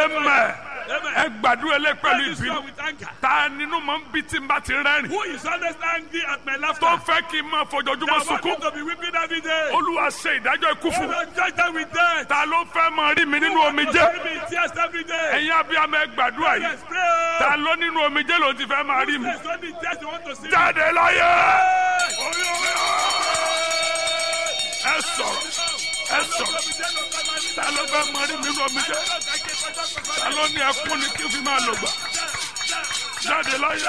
amen ẹ gbàdúrà lé pẹ̀lú Pray this ìbínú one with anger. ta nínú mọ̀ ń bí tí n bá ti rẹ́rìn Who is always angry at my laughter? tó fẹ́ kí n máa fojoojúmọ́ That want sunkún me to be weeping every day. olúwa ṣe ìdájọ́ ikú fún mi Lord, judge them with death. ta ló fẹ́ máa rí mi nínú Who want to omijé see me in tears every day. ẹ̀yin abiyamọ ẹ gbàdúrà yìí Yes, pray. ta ló nínú omijé ló ti fẹ́ máa rí mi There's only tears you want to see. jáde láyé Hey! Oyo, oyo. ẹ sọ̀rọ̀ ẹ sọ̀rọ̀ ta ló fẹ́ máa rí mi nínú omijé ta ló ní ẹkún ni kí n fi máa lò gbà jáde láyé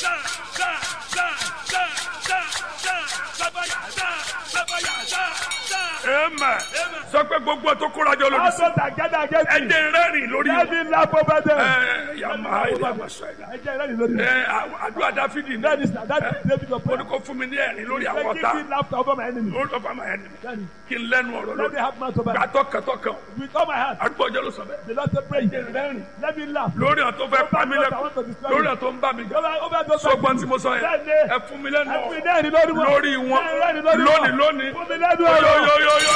amen sọ pé gbogbo tó kóra jọ lórí sí Also that gather against ẹ me. jẹ́ rẹ́rìn lórí Let wọn me laugh over them. ẹ yàmà ilé àgbàsọ ẹ̀dá Ẹ jẹ́ ìrẹ́lì lórí. ẹ àdúrà dáfídì ní That is that is David of ó ní prayer. kó fún mi ní ẹ̀rín lórí àwọn Give ọ̀tá me laughter over my enemy. lórí ọ̀fà máa ẹni Then kí n lẹ́nu ọ̀rọ̀ Let me lórí have mouth over gbà tọkàntọkàn with all my heart. àdúgbò ọjọ́ ló sọ bẹ́ẹ̀ The Lord said pray. rẹ́rìn Let me laugh. lórí àwọn tó fẹ́ pa mí lẹ́kọ̀ọ́ lórí àwọn tó ń bá mi jà Over over those sọgbọ́n tí mo sọ yẹn Bẹ́ẹ̀ni. ẹ fún mi lẹ́nu Ẹ fún mi ọ̀rọ̀ lẹ́rìn lórí wọn. lórí wọn Lẹ́rìn lórí wọn. lónìí lónìí Fún mi lẹ́nu ọ̀rọ̀. yóyóyóyó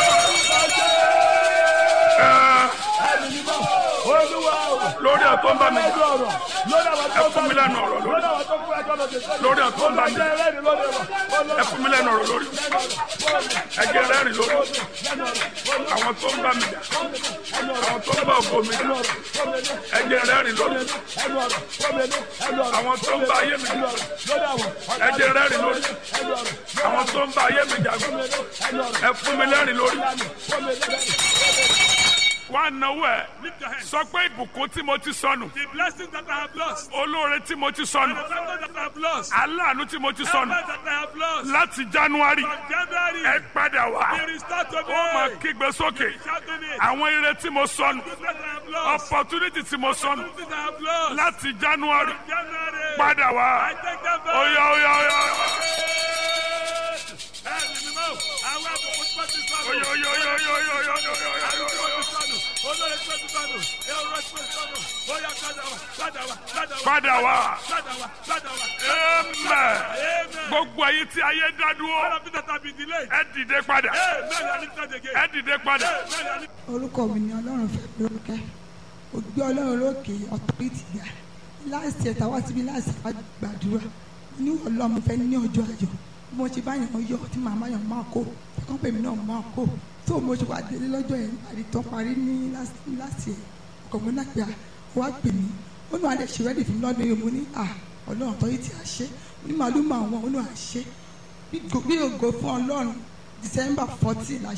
Ẹ̀mí mímọ́. Olúwa o. lórí àwọn tó ń bá mi Lẹ́nu jà ọ̀rọ̀. Lórí àwọn tó ẹ ń fún mi lẹ́nu ọ̀rọ̀ lórí Lórí àwọn tó ń fún ẹjọ́ lọ́dẹ. lórí àwọn tó ń bá mi jà Lẹ́rìn lórí wọn. ẹ fún mi lẹ́nu ọ̀rọ̀ lórí ẹ jẹ́ rẹ́rìn lórí àwọn tó ń bá mi jà àwọn tó ń bá ògo mi jà ẹ jẹ́ rẹ́rìn lórí Ẹnu ọ̀rọ̀. Fún mi ní ẹnu ọ̀rọ̀. àwọn tó ń bá ayé mi jà Lórí àwọn. ẹ jẹ́ rẹ́rìn lórí Ẹnu ọ̀rọ̀. àwọn tó ń bá ayé mi jà Ẹnu ọ̀rọ̀. ẹ fún mi lẹ́rìn lórí. Fún mi ní wá náwó ẹ Lift your hands. sọ pé ìbùkún tí mo ti sọnù The blessings that I have lost. olóore tí mo ti sọnù The blessings that I have lost. aláàánú tí mo ti The sọnù blessings that I have lost. láti january From January. ẹ padà wá Be restored to me. ó máa kígbe sókè Shouting it. àwọn ire tí mo sọnù Good that I have lost. opportunity tí mo sọnù Opportunities I have lost. láti january January. padà wá I take them back. oya oya oya Ẹ̀mí mímọ́. Àwọn àbùkù tí wọ́n ti sọnù. oya oya oya oya oya oya oya oya oya oya oya. Olórí tí wọ́n ti sọnù. Èrò tí wọ́n ti sọnù. Bóyá padà wá. Padà wá. Padà wá. padà wá Padà wá. Padà wá. amen Amen. gbogbo èyí tí ayé dá All dúró of it that have been delayed. ẹ dìde padà Amen. I lift it again. ẹ dìde padà Amen. I lift orúkọ mi ni ọlọ́run fẹ́ mi lórúkẹ́ ògbé ọlọ́run lókè ọ̀tọ́rìtì gbà láìsí ẹ̀ta wá síbi láìsí wá gbàdúrà ní ọlọ́run fẹ́ ní ọjọ́ ayọ̀ bí mo ṣe bá yàn yọ tí màmá yàn máa kó ẹ̀kọ́ pèmí náà máa kó tó mo ṣe wá délé lọ́jọ́ yẹn àrí tó parí ní láti ẹ̀ ọkọ̀ mi náà pé à wá pè mí ó nù adé ṣe rẹ́dì fún mi lọ́dún yìí mo ní à ọlọ́run ọ̀tọ́rìtì àṣẹ ní màálù màá wọn ó nù àṣẹ bí ògo fún ọlọ́run December fourteen